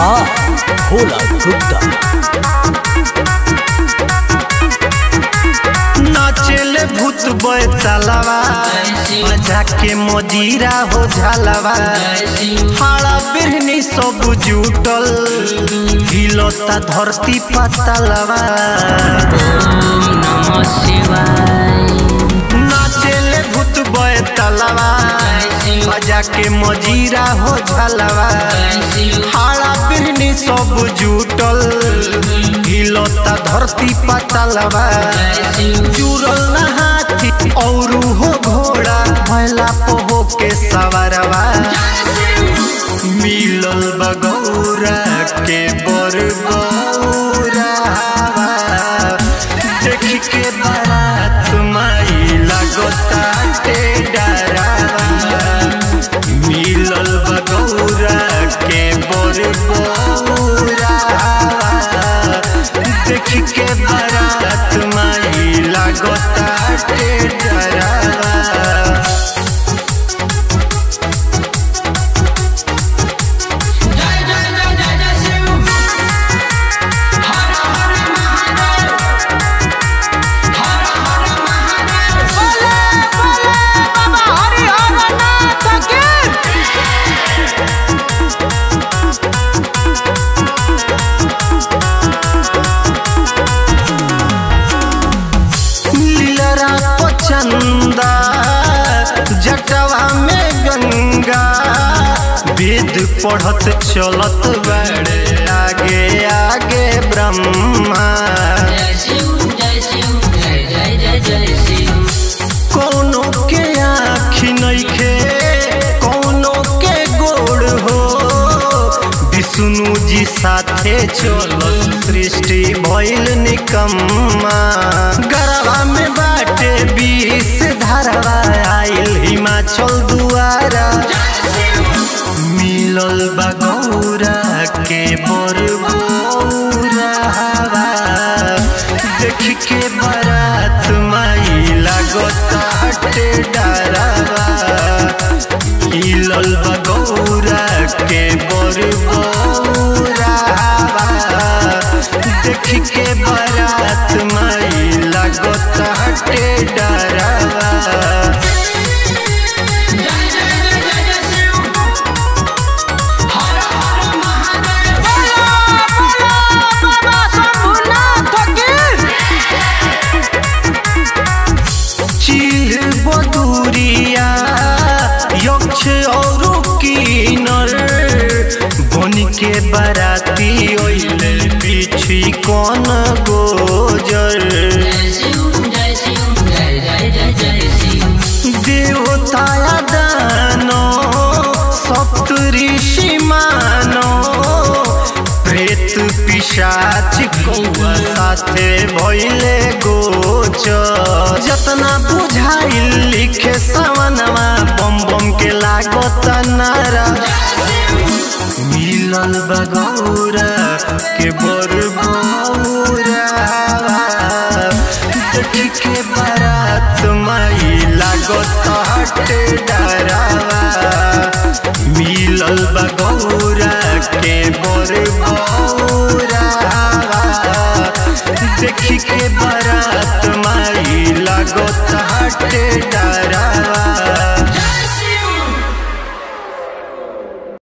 वाह भोला गुप्ता नाचेले भूत बैतालवा मजा के मजीरा हो झालवा हाड़ा बिरहनी सब जुटल हिलता धरती पतलवा नमः शिवाय नाचेले भूत बैतालवा मजा के मजीरा हो झालवा हाड़ा बिरहनी सब जुटल हिलता धरती पतलवा जुड़ल न हाथी और हो घोड़ा भैला पोहो के सवारवा मिलल बगौरा के बर गौरावा देख के बारात माई लगता के डरावा मिलल बगौरा के बर गौरावा देख के बारात माई लगता के डरावा लीलरा पचंदा जटवा में गंगा वेद पढ़त चलत बड़े आगे आगे ब्रह्मा जय शिव जय शिव जय जय जय जय शिव कोनो के आँखी नइखे कोनो के गोड़ हो विष्णु जी साथे चलत सृष्टि भइल निकम्मा गरवा में बाटे बीस धारवा आइल हिमाचल दुआरा मिलल बा गौरा के बर गौरावा देख के बारात माई लागता हटे डरावा मिलल बा गौरा के बर गौरावा देख के बारात माई लागता हटे डरावा चील बदुरिया यक्ष और किनर बन के बराती ओइले पीछी कौन गोजर जय शिव जय शिव जय जय जय जय शिव देवताया दानो सप्त ऋषि मानो प्रेत पिशाच कौआ साथे भइले गोचर जतना बुझाइल लिखे सवनवा बम बम के लागत नारा मिलल बगौरा के बर गौरा देख के बारात माई लागत हटे डरावा मिलल बगौरा के बर गौरा